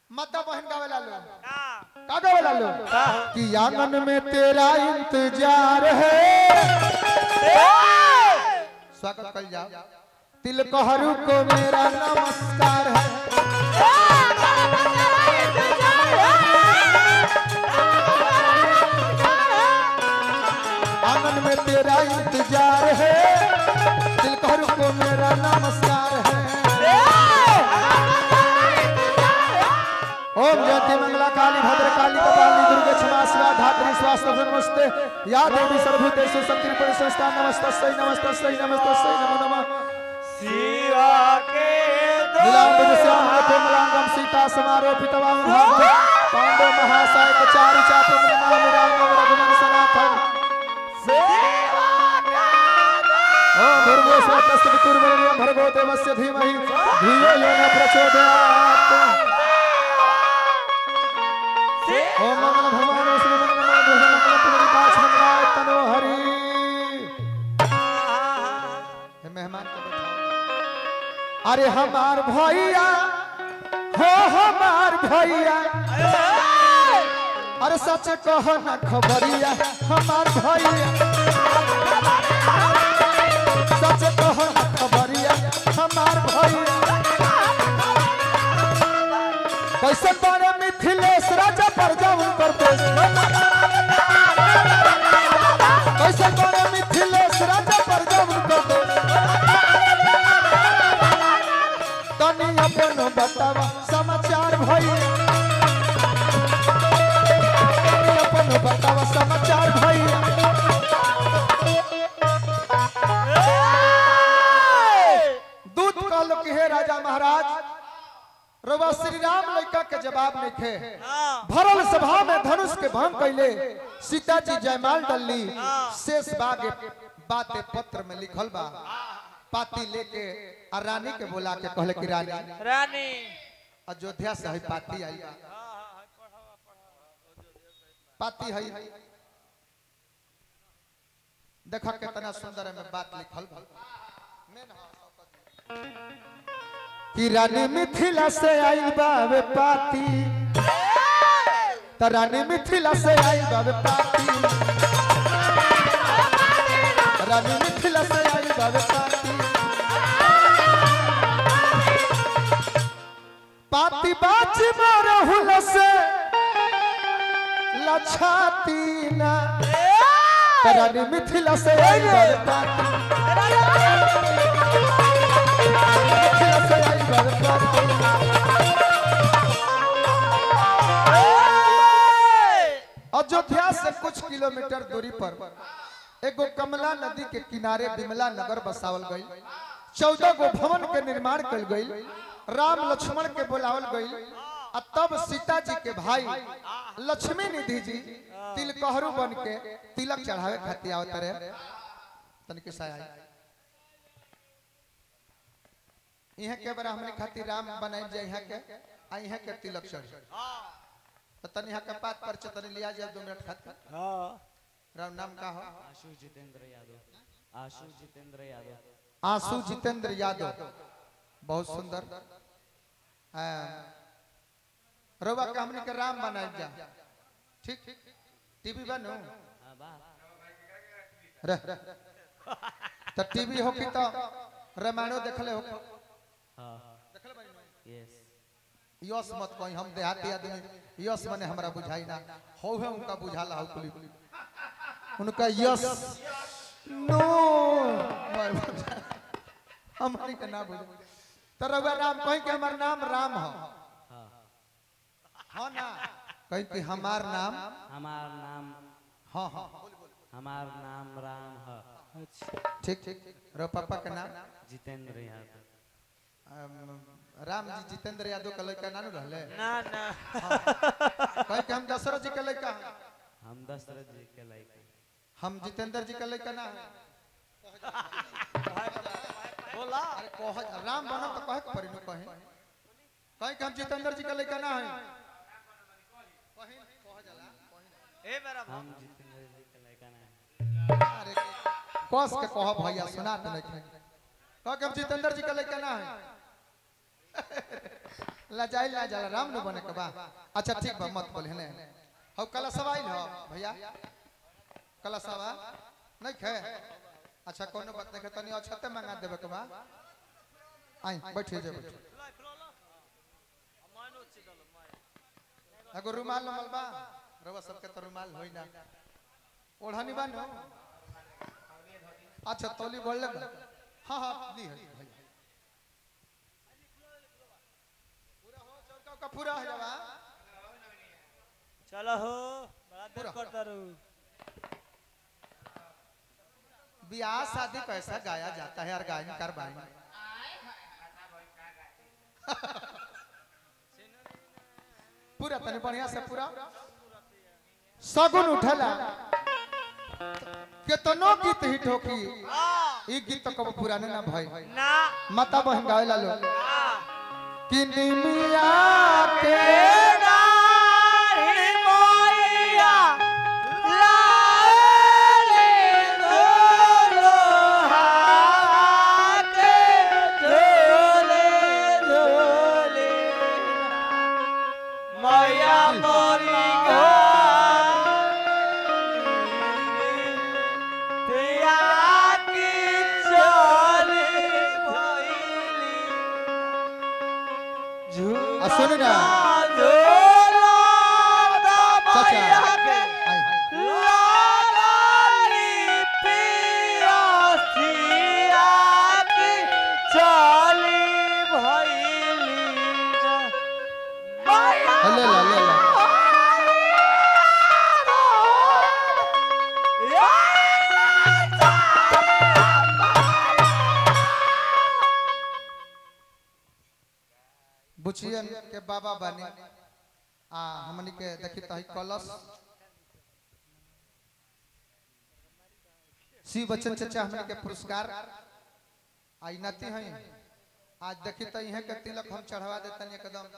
माता बहन गावेला लो का का गावेला लो कि आंगन में तेरा इंतजार है स्वागत कर जाओ तिलकहरू को मेरा नमस्कार है आंगन में तेरा इंतजार है तिलकहरू को मेरा नमस्कार है ओम जयंती मंगला काली भद्र काली कपाली दुर्गे क्षमा शिवा धात्री स्वास्थ्य नमस्ते या देवी सर्वभूतेषु शक्ति परिसंस्था नमस्तस्यै नमस्तस्यै नमस्तस्यै नमो नमः शिवा के नीलांबर श्यामल कोमलांगम सीता समारोपितवाम पांडव महासायक चारु चापम नाम राम रघुवन सनातन ओम भर्गो स्वतस्त पितुर्वरेण्यं भर्गो देवस्य धीमहि धियो यो न प्रचोदयात् ओम मंगल भगवान श्री मंगल मंगल मंगल पुरी पास मंगलाय तनो हरि हे मेहमान को बैठाओ अरे हमार भैया हो हमार भैया अरे सच कह न खबरिया हमार भैया सच कह न खबरिया हमार भैया कैसे बने मिथिलेश राजा पर जाऊं कर देश कैसे बने मिथिलेश राजा पर जाऊं कर देश तनी अपन बतावा समाचार भैया तनी अपन बतावा समाचार भैया दूत कहलो कि हे राजा महाराज रवा श्री राम लड़का के जवाब नहीं थे भरल सभा में धनुष के भंग कैले सीता जी जयमाल डलली शेष बाग बाते पत्र में लिखल बा पाती लेके आ रानी के बोला के कहले कि रानी रानी अयोध्या से है पाती आई बा। पाती है देखा कितना सुंदर है बात लिखल बा मेन हा, कि रानी मिथिला से आई बावे पाती त रानी मिथिला से आई बावे पाती रानी मिथिला से आई बावे पाती पाती बाज मार हुल से लछाती ना त रानी मिथिला से आई बावे पाती मिथिला से आई बावे पाती अयोध्या से कुछ किलोमीटर दूरी पर एगो कमला नदी के किनारे बिमला नगर बसावल गई चौदह गो भवन के निर्माण कल गई राम लक्ष्मण के बुलावल गई आ तब सीता जी के भाई लक्ष्मी निधि जी तिलकहरू बन के तिलक चढ़ावे खातिर आवत रहे तनिक सा आई यहाँ के बरा हमने खातिर राम बनाई जाए यहाँ के आ यहाँ के तिलक चढ़ी तो तनी यहाँ के पात पर तनी लिया जाए दो मिनट खातिर राम नाम का हो आशु जितेंद्र यादव आशु जितेंद्र यादव आंसू जितेंद्र यादव बहुत सुंदर रोबा के हमने के राम बनाए जा ठीक टीवी बनो हाँ, बा रह तो टीवी हो कि तो रामायणो देखले हो हाँ यस यस मत कहीं हम देहाती आदमी यस मने हमरा बुझाई ना हो है उनका बुझाला हो कुली उनका यस नो हमारी का ना बुझ तो रघुआ राम कहीं के हमार नाम राम हो हाँ हाँ ना कहीं कि हमार नाम हमार नाम हाँ हाँ हमार नाम राम है ठीक ठीक रो पापा के नाम जितेंद्र यादव अम, राम जी जितेंद्र यादव का लड़का नानू रहले ना ना कहीं कि हम दशरथ जी का लड़का हैं। हम दशरथ जी के लायक हम जितेंद्र जी का लड़का ना है बोला अरे कह राम बनो तो कहे के पड़ी नु कहे कहे कि हम जितेंद्र जी का लड़का ना है ए मेरा हम जितेंद्र जी के लायक ना अरे कस के कह भैया सुना तो नहीं कह के हम जितेंद्र जी का लड़का ना है लजाइल ना जाला राम न बने के बा अच्छा ठीक बा मत बोल हेने हौ कला सवाई हो भैया कला सवा नहीं खे अच्छा कोनो बात नहीं खे तनी अछते मंगा देबे के बा आई बैठे जे बैठे एगो रुमाल नमल बा रवा सबके तो रुमाल होई ना ओढ़नी बा नो अच्छा तौली बोल ले हां हां दी है भाई पूरा हो चौका का पूरा हो जावा चलो हो बड़ा देर पूरा। करता रहू ब्याह शादी कैसा गाया जाता है और गायन कर बाइन पूरा तनी बढ़िया से पूरा सगुन उठला केतनो गीत हिट होकी ई गीत तो कब पुराने ना भाई ना माता बहन गावे ला लो ना कि निमिया के दाढ़ी मोइया लाले दोलो हाथे झोले झोले मैया मोरी पिया की चली भइली आ सुन ना चाचा आई ले ला ले ला बुचियन के बाबा बने आ हमनी के देखी तही कलश शिव बच्चन चचा हमनी के पुरस्कार आई नती हैं आज देखी तो इहे के तिलक हम चढ़वा देतन एकदम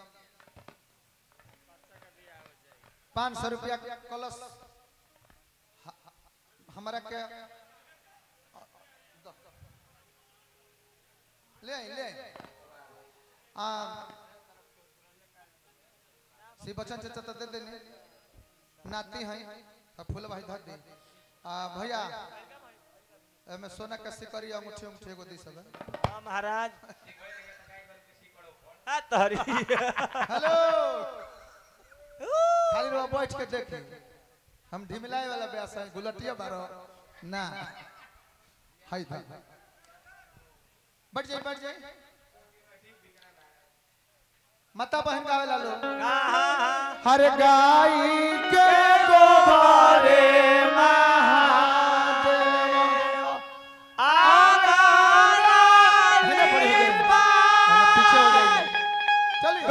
पाँच सौ रुपया के कलश ह- हमरा के ले आई, ले आई। आ शिव बच्चन चचा तो दे देनी नाती हैं तो फूल भाई धर दी आ भैया एमे सोना के सिकरी अंगूठी अंगूठी एगो दी सब महाराज हाँ, तहरी हेलो खाली रो बैठ के देखी हम ढिमलाए वाला ब्यास है गुलटिया बारो ना हाय था बैठ जाई बैठ जाई माता बहन गावे ला लो हाँ, हाँ, हाँ। हर गाई के गोबारे महादेव हेने पड़े हो गए हम पीछे हो गए चलिए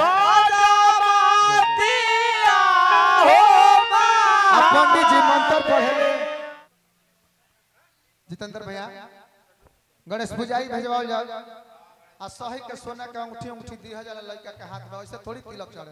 अब पंडित जी मंत्र पढ़े जितेंद्र भैया गणेश पूजाई भेजवाओ जाओ आ सही के सोना के अंगूठी अंगूठी दी हजार लड़का के हाथ में ऐसे थोड़ी तिलक चढ़े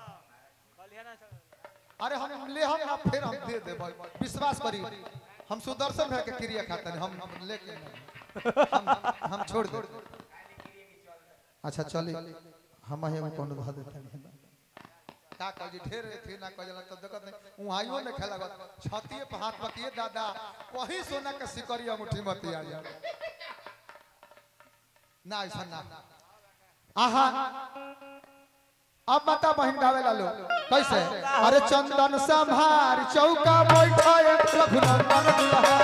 अरे हम ले हम ना फिर हम दे दे भाई विश्वास करी हम सुदर्शन भैया के क्रिया खाते हैं हम हम लेके नहीं हम हम छोड़ दे अच्छा चली हम ही कौन धा देते हैं का कह जी ढेर थी ना कह जला तो देखत नहीं उहाइयो में खेला गत छतिए पे हाथ बतिए दादा वही सोना के सिकरी अंगूठी मत आ जा ना ऐसा ना आहा अब माता बहन गावे ला लो कैसे अरे चंदन संभार चौका बैठाए रघुनंदन दुल्हा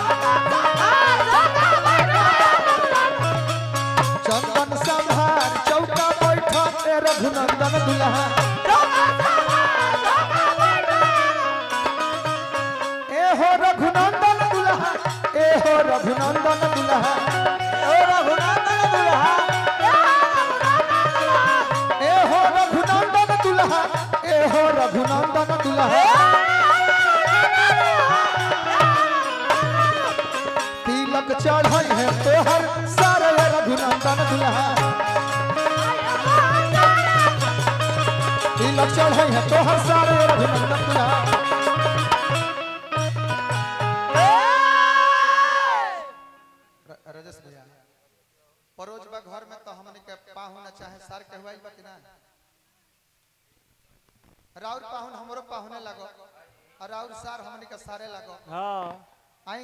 चंदन संभार चौका बैठाए रघुनंदन दुल्हा ए हो रघुनंदन दुल्हा ए हो रघुनंदन दुल्हा ए हो रघुनंदन दुल्हा ए हो रघुनंदन दुल्हा तिलक चढ़ाई है तोहर सारे रघुनंदन दुल्हा तिलक चढ़ाई है तोहर सारे रघुनंदन दुल्हा र- रजस भैया परोज बा घर में तो हमने के पाहु ना चाहे सार कहवाई बा कि ना राउर पाहुन हमरो पाहुने लगो और राउर सार हमनी के सारे लगो हाँ आई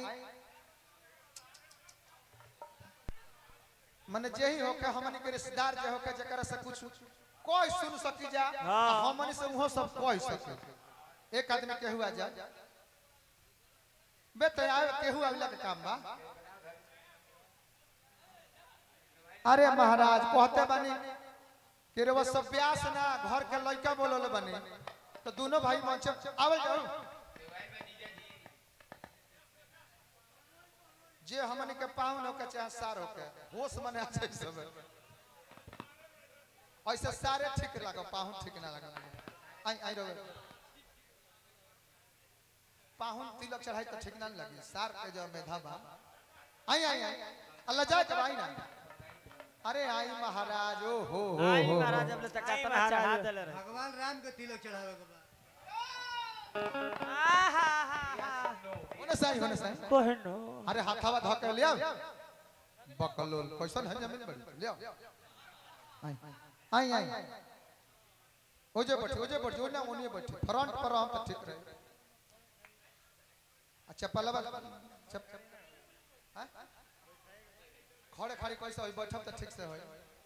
मने जेही होके हमनी के रिश्तेदार जे होके जकरा से कुछ कोई सुन सकी जा हाँ। हमनी से उहो सब कोई सके एक आदमी केहू आ जा बे ते आवे केहू आविला के काम बा अरे महाराज कहते बानी कि रे वो सब ब्यास ना घर के लड़का बोलले बानी तो दोनों भाई मंच आवल जाओ जे हमन के पाहुन होके चाहे सार होके होश मने अच्छे सब ऐसे सारे ठीक लागो पाहुन ठीक ना लागो आई आई रहो पाहुन तिलक चढ़ाई तो ठीक ना लगी सार के जो मेधा बा आई आई आई अल्लाह जाए जब आई ना अरे आई महाराज ओ हो हो आई हो, महाराज हो अब तक आई कतना चढ़ा महाराज। देले रहे भगवान राम के तिलक चढ़ावे के बा आहा होने साई होने साई कहनो अरे हाथावा धो के लिया बकलोल कैसन है जमीन बड़ी लिया आई आई ओजे बैठे ओजे बैठे ओने ओने बैठे फ्रंट पर हम तो ठीक रहे अच्छा पलवा चप हैं? खड़े खड़े कैसे होई बैठब तो ठीक से होई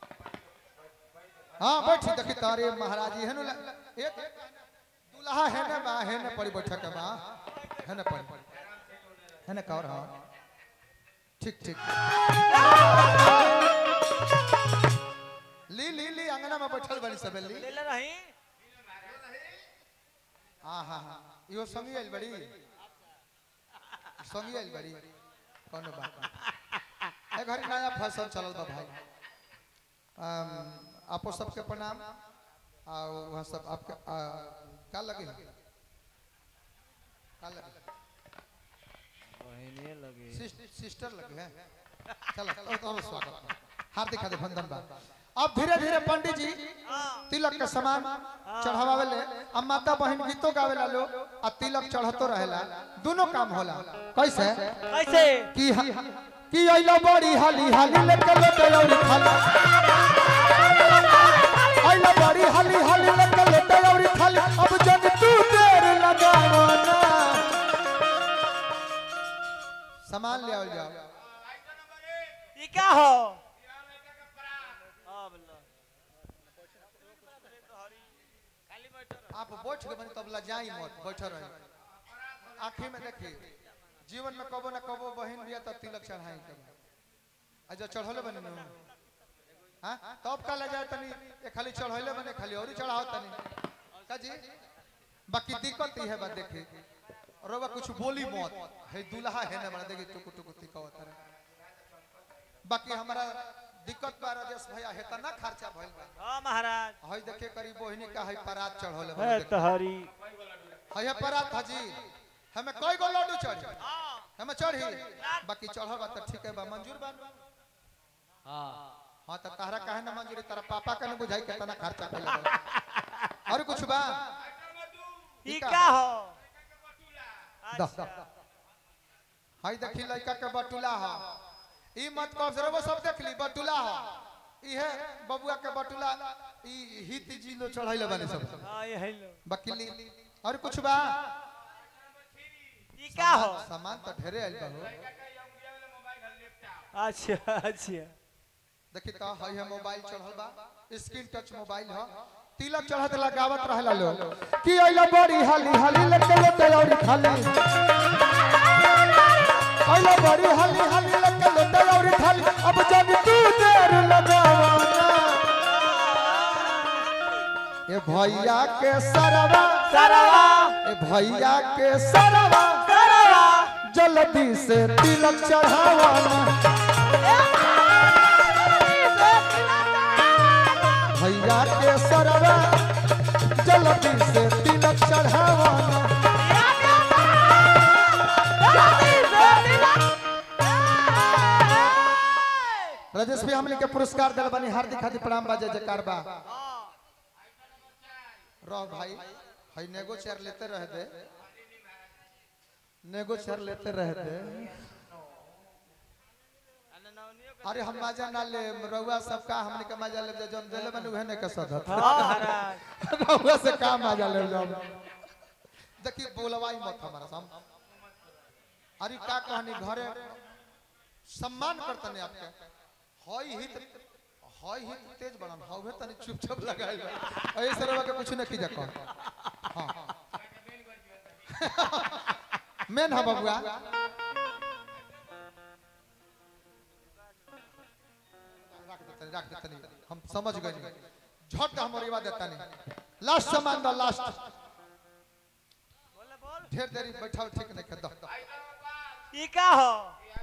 हां बैठी देखी तारे महाराज जी हेनु एक दुल्हा है ना बा है ना पड़ी बैठक के बा है ना पड़ी है ना कौर हाँ ठीक ठीक ली ली ली अंगना में बैठल बनी सब ली लेले रही हाँ हाँ हाँ इहो संगी आइल बड़ी संगी आइल बड़ी कोनो बात नहीं। ए घड़ी नया फैशन चलल बा भाई अम, आपो सबके प्रणाम आ वहाँ सब आपके आ, का लगे का लगे बहने लगे सिस- सिस्टर लगे हैं चलो तो तो स्वागत बा। हार्दिक हार्दिक वंदन बा अब धीरे धीरे पंडित जी तिलक के समान चढ़ावे ले अब माता बहन गीतों गावेला लो आ तिलक चढ़तो रहेला दोनों काम होला कैसे कैसे कि ह- कि अइला बड़ी हाली हाली लेके लेके औरी खाली अइला बड़ी हाली हाली लेके लेके औरी खाली अब जग तू देर लगावना सामान ले आओ जाओ ई का हो अब लो आप बैठ के बनी तब लजाई मत बैठ रहे आंखें में देखी जीवन में कबो ना कबो बहन बिया तब तिलक चढ़ाई के अच्छा चढ़ौले बने नु हां तब का ले जाए तनी ये खाली चढ़ौले बने खाली औरी चढ़ाओ तनी का जी बाकी दिक्कत ही है बा देखी रोवा कुछ बोली मत है दूल्हा है ना बना देखी टुकु टुकु तिकावत रहे बाकी हमारा दिक्कत बा राजेश भैया है तना खर्चा भइल बा हां महाराज हई देखे करी बहिनी का हई परात चढ़ौले है बने देखी। तहरी हये परात हजी हमें कई गो लड्डू चढ़ी हमें चढ़ी बाकी चढ़ल बा त ठीक है बा मंजूर बा हाँ हां त तारा काहे ना मंजूरी तारा पापा का न बुझाई कितना खर्चा कइला बा और कुछ बा ई का हो दा हई देखी लड़का के बटुला ह ई मत कह से वो सब देख ली बटुला ह इहे बबुआ के बटुला ई हित जी लो चढ़ाइले बानी सब हां ये है लो बाकी ली और कुछ बा ई का हो सामान तो ढेरे आइल बा हो अच्छा अच्छा देखी तो हई है मोबाइल चढ़ल बा स्क्रीन टच मोबाइल ह तिलक चढ़त लगावत रहला लो कि अइला बड़ी हाली हाली लेके लेके औरी खाली अइला बड़ी हाली हाली लेके लेके औरी खाली अब जब तू देर लगावना ए भैया के सरवा सरवा ए भैया के सरवा सरवा जल्दी से तिलक चढ़ावाना भैया के सरवा जल्दी से तिलक चढ़ावाना राजेश भाई हमने के पुरस्कार दिल बनी हार्दिक हार्दिक प्रणाम बाजे जयकार बा रह भाई हई नेगो चेयर लेते रह दे नेगो चेयर लेते रह दे अरे हम मजा ना ले रउआ सबका हमने के मजा ले जन देले बनी उहे ने के सदत हां महाराज रउआ से काम आ जाले जाओ देखी बोलवाई मत हमारा सम अरे का कहानी घरे सम्मान करतने आपके हई हित हई हित तेज बनन हवे तनी चुपचाप लगाइल बा ऐसे रउआ के कुछ न की जको हां मेन है बबुआ रख देतनी रख देतनी हम समझ गए झट हमर इवा देतनी लास्ट सामान द लास्ट ढेर देरी बैठाओ ठीक नहीं कर दो ई का हो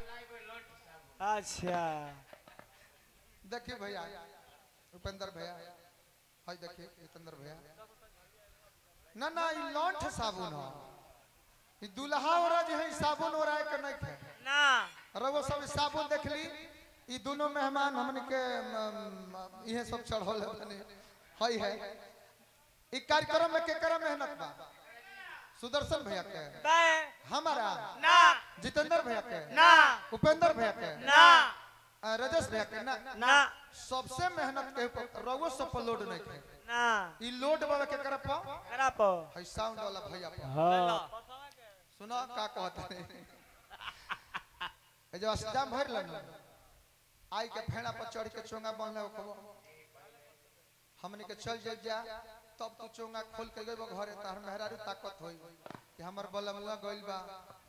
अच्छा देखिए भैया उपेंद्र भैया हाय देखिए जितेंद्र भैया ना ना ई लौंठ साबुन हो ई दुल्हा ओरा जे है ई साबुन ओरा के नहीं खे ना रवो सब ई साबुन देख ली ई दोनों मेहमान हमन के म, इहे सब चढ़ल है तनी हई है ई कार्यक्रम में केकरा मेहनत बा सुदर्शन भैया के बे हमारा ना जितेंद्र भैया के ना उपेंद्र भैया के ना अ, राजेश भैया के ना ना सबसे मेहनत के ऊपर रवो सब पर लोड नहीं खे ना ई लोड बाबा के कर पा करा पो है साउंड वाला भैया पा हाँ सुना का कहत है ए जो अस्टाम भर लन आई के फेड़ा पर चढ़ के चोंगा बांधले ओकरो हमनी के चल जाई जा तब तू चोंगा खोल के गइबो घरे तार मेहरारू ताकत होई कि हमर बलम लग गइल बा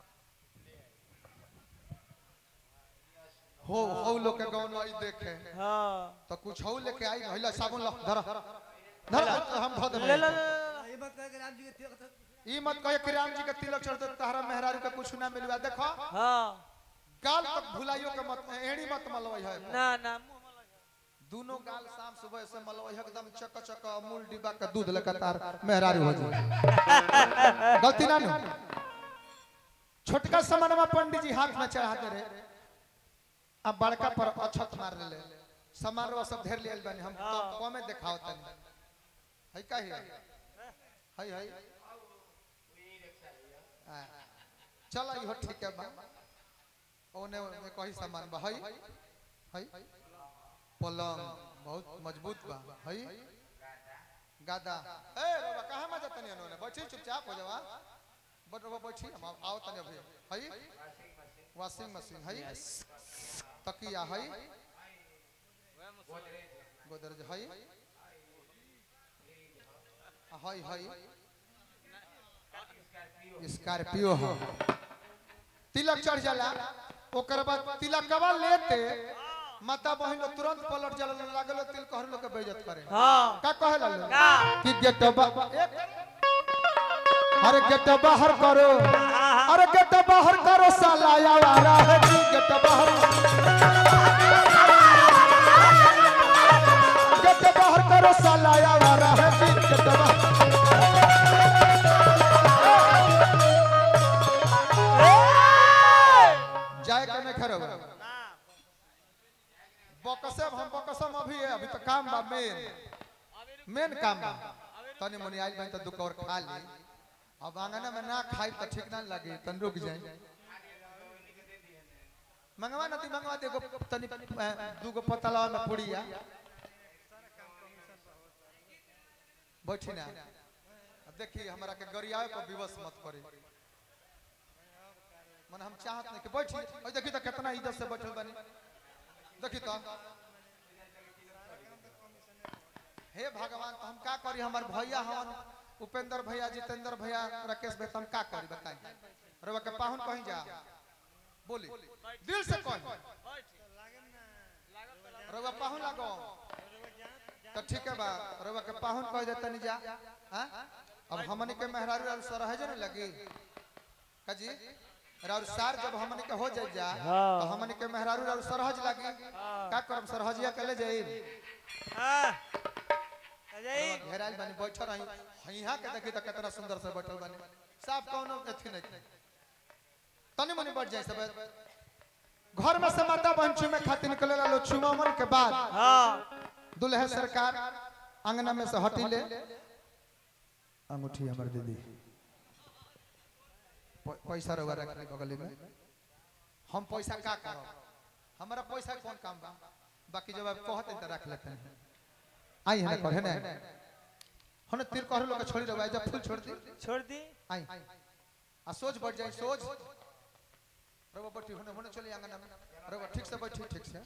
हो हो लोग के गाँव नहीं देखे हाँ तो कुछ हो लेके आई भइला साबुन ला धर धर हम धो देबे ले ले ले ये बात कह के राम जी के तिलक था ई मत कहे कि राम जी के तिलक चढ़ते तहरा मेहरारू के कुछ ना मिलवा देखो हाँ गाल तक भुलाइयो के मत एड़ी मत मलवई है ना ना मुंह में लगा। दोनों गाल शाम सुबह से मलवई है एकदम चक चक अमूल डिब्बा का दूध लेकर तार मेहरारू हो जाए गलती ना नु छोटका सामानमा पंडित जी हाथ में चढ़ा दे रहे अब बड़का पर अछत मार ले सामान रो सब ढेर लेल बनी हम तो कमे देखाओ तनी है का है है है हाँ। चल इहो ठीक है बा ओने ओने कही सामान बा है है पलंग बहुत मजबूत बा है गादा ए बाबा कहां में जातनी ओने बैठी चुपचाप हो जावा बट बाबा बैठी हम आओ तनी अभी है वॉशिंग मशीन है तकिया है गोदरेज है है है स्कॉर्पियो है तिलक चढ़ जाला ओकर बाद तिलकवा लेते माता बहन लोग तुरंत पलट जाला लागल तिल कहर लोग के बेइज्जत करे हाँ का कहे ला लोग? का कि गेट बा- अरे गेट बाहर करो अरे गेट बाहर करो साला यारा है जी गेट बाहर गेट बाहर करो साला यारा है जी गेट बाहर जाए के नहीं खरो बकसे हम बकसम अभी है अभी तो काम बा मेन मेन काम बा तनी मुनी आइल बन तो दुख और खा ली अब आंगन में ना खाई तो ठीक ना लगे तन रुक जाए मंगवा नती मंगवा दे गो तनी अ, दूगो पतला में पुड़िया बैठी ना अब देखी हमरा के गरियाए को विवश मत करी मन हम चाहत नहीं कि बैठी और देखी तो कितना इज्जत से बैठल बनी देखी तो हे भगवान तो हम का करी हमार भैया हवन उपेंद्र भैया जितेंद्र भैया राकेश भैया तो हम का करी बताई रवा के पाहुन कहीं जा बोली दिल से कहीं रवा पाहुन लगो तो ठीक है बा रवा के पाहुन कह देता नहीं जा हाँ? अब हमनी के मेहरारू और सरहज नहीं लगी काजी और सार जब हमनी के हो जाए जा हाँ। तो हमनी के मेहरारू और सरहज लगी का करम सरहजिया के ले जाई हाँ अजय घेराल बनी बैठल रही यहाँ के देखी तो कितना सुंदर से बैठल बनी साफ कौनो अथी नहीं तनी मनी बढ़ जाए सब घर में से माता बहन चुमे खातिर निकले लो चुमावन के बाद हाँ दुल्हे सरकार अंगना में से हटी ले अंगूठी हमर दीदी प- पैसा रहुआ रखने बगली में हम पैसा का करो हमारा पैसा कौन काम बा बाकी जब आप कहते हैं तो रख लेते हैं आई है ना कहे ना होने तीर कहर लोग के छोड़ी रहो जब फूल छोड़ दी छोड़ दी आई आ सोच बढ़ जाए सोच रवा बैठी होने होने चली आंगन में रवा ठीक से बैठी ठीक से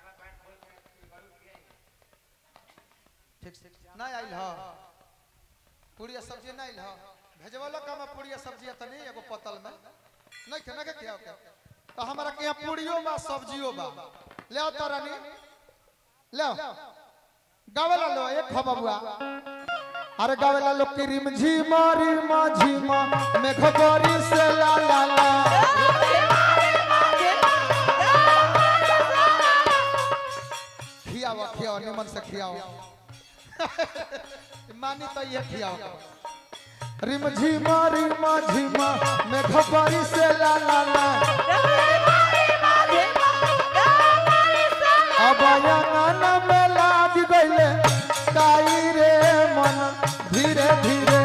ठीक से ना आइल ह पूरी सब्जी ना आइल ह भेजवालो का में पूरी सब्जी त नहीं एगो पतल में नहीं के ना के क्या क्या तो हमारा के यहाँ पूरियो बा सब्जियो बा ले आओ तो रानी ले आओ गावेला लो एक खा बबुआ अरे गावेला लोग की रिम झीमा रिमा झीमा मेघ गोरी से ला ला ला खियाओ खियाओ निमन से खियाओ मानी तो ये खियाओ रिम झीमा रिमा झीमा मेघ गोरी से ला ला ला अब अंगन में लाग गइले ताई रे मन धीरे धीरे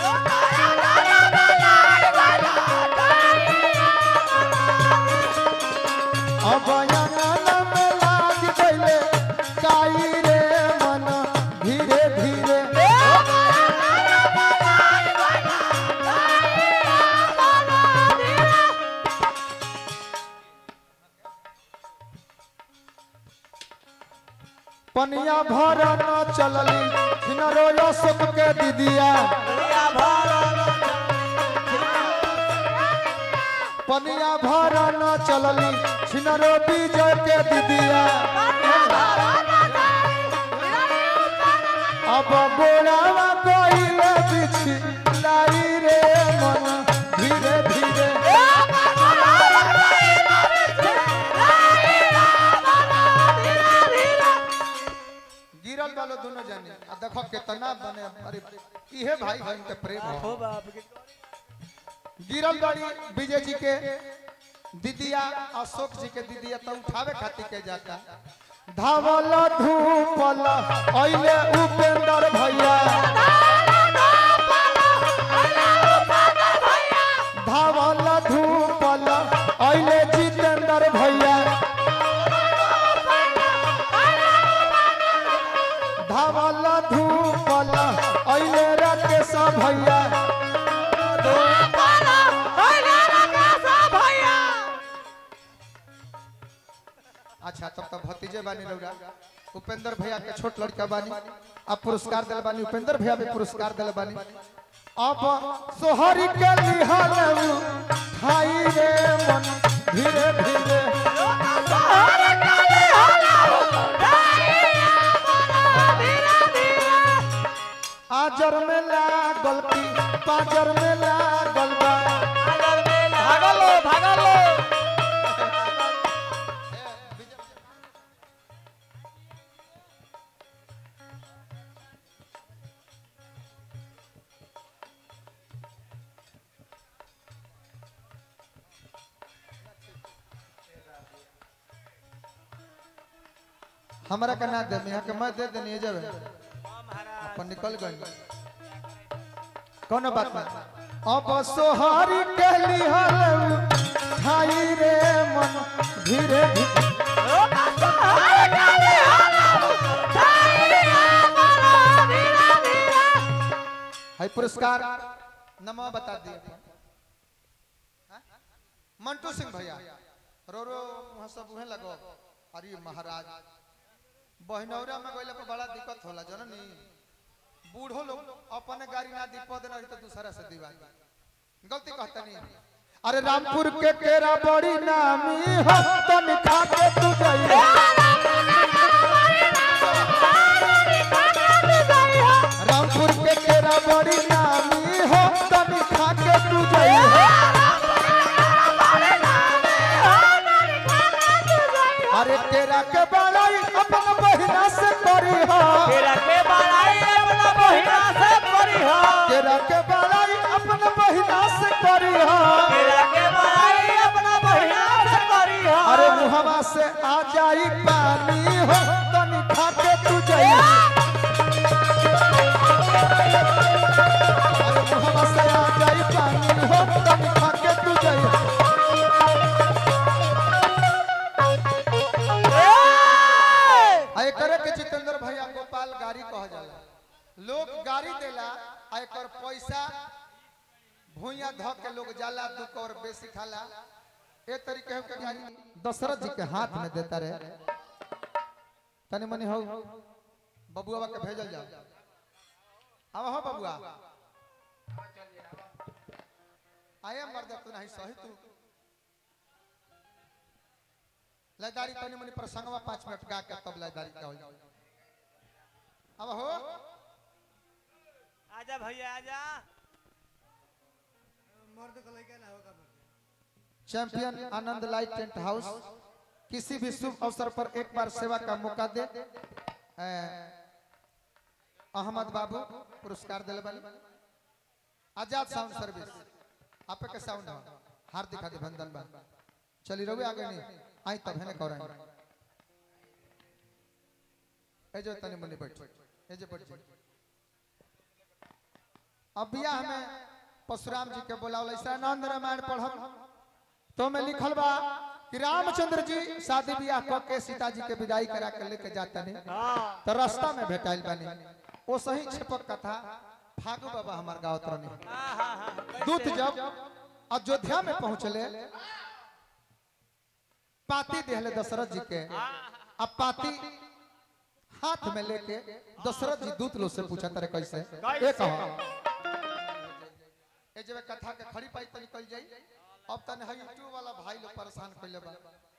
अब अंगन में लाग गइले ताई रे मन धीरे धीरे पनिया भर न चलली किनरो अशोक के दीदिया पनिया भर न चलली छिनरो विजय के दीदिया अब गोरावा गइले बिछि लाई रे मन धीरे धीरे गिरल वालो दोनों जाने आ देखो कितना बने अरे इहे भाई बहन के प्रेम हो हो बाप के गिरल बाड़ी विजय जी के दीदिया अशोक जी के दीदिया तो उठावे खातिर के जाता धावल धूपल अइले उपेंद्र भैया धावल धूपल अइले जितेंद्र भैया धावल धूपल अइले राकेश भैया अच्छा तब तब भतीजे बानी रौरा उपेंद्र भैया के छोट लड़का बानी आप पुरस्कार दिल बानी उपेंद्र भैया भी पुरस्कार दिल बानी अब सोहरी के लिहाल खाई रे मन धीरे धीरे आजर में लागल की पाजर में लागल बा भागलो भागलो हमरा के ना दे यहाँ के मैं दे देनी जब हाँ महाराज अपन निकल गए कोनो बात ना अब सोहारी के लिहल खाई रे मन धीरे धीरे है पुरस्कार नमो बता दिए हाँ? मंटू सिंह भैया रो रो वहाँ सब उहे लगो अरे महाराज बहनौरा में गइला पर बड़ा दिक्कत होला जननी बूढ़ो लोग अपने गाड़ी ना दीपो देना रही तो दूसरा से दीवा गलती कहता नहीं अरे रामपुर के केरा बड़ी नामी हो तो निखा के तू जाइए रामपुर के केरा बड़ी नामी हो तो निखा के तू जाइए अरे केरा के बड़ाई अपन बहिना से करी हो तेरा के बड़ाई अपना बहिना से करी हो केरा के बड़ाई अपन बहिना से करी हो तेरा के बड़ाई अपना बहिना से करी हो अरे मुहवा से आ जाई पानी हो तनी खा के तू जाई अरे मुहवा से आ जाई पानी हो तनी खा के तू जाई आ करे के जितेंद्र भैया गोपाल गाड़ी कह पैसा भूया ध के लोग जाला दुख और बेसी खाला ए तरीके हो के यानी दशरथ जी के हाथ में देता रहे तनी मनी हो बबुआ के भेजल जाओ अब हो बबुआ आया मर्द तू नहीं सही तू लयदारी तनी मनी प्रसंगवा पाँच मिनट गा के तब लयदारी का हो अब हो आजा भैया आजा मर्द को लेके ना होगा मर्द champion Anand light tent house किसी भी शुभ अवसर पर एक बार सेवा का मौका दे ए, अहमद बाबू पुरस्कार दिले वाले आजाद साउंड सर्विस आपे के साउंड हो हार्दिक अभिनंदन बा चली रहुए आगे नहीं आई तब है कौर ए जो तनी मनी बैठ ए जो बैठ अब बिया हमें परशुराम जी के बोलावल ऐसा आनंद रामायण पढ़ब तो में लिखल बा कि रामचंद्र जी शादी ब्याह क के सीता जी के विदाई करा के लेके जाता ने तो रास्ता में भेटाइल बानी वो सही छपक कथा फागु बाबा हमार गाँव तरनी दूत जब अयोध्या में पहुंचले पाती देहले दशरथ जी के अब पाती हाथ में लेके दशरथ जी दूत लोग से पूछा तारे कैसे ये कहो ए जब कथा के खड़ी पाई तो निकल जाई अब तने है यूट्यूब वाला भाई लोग परेशान कइले बा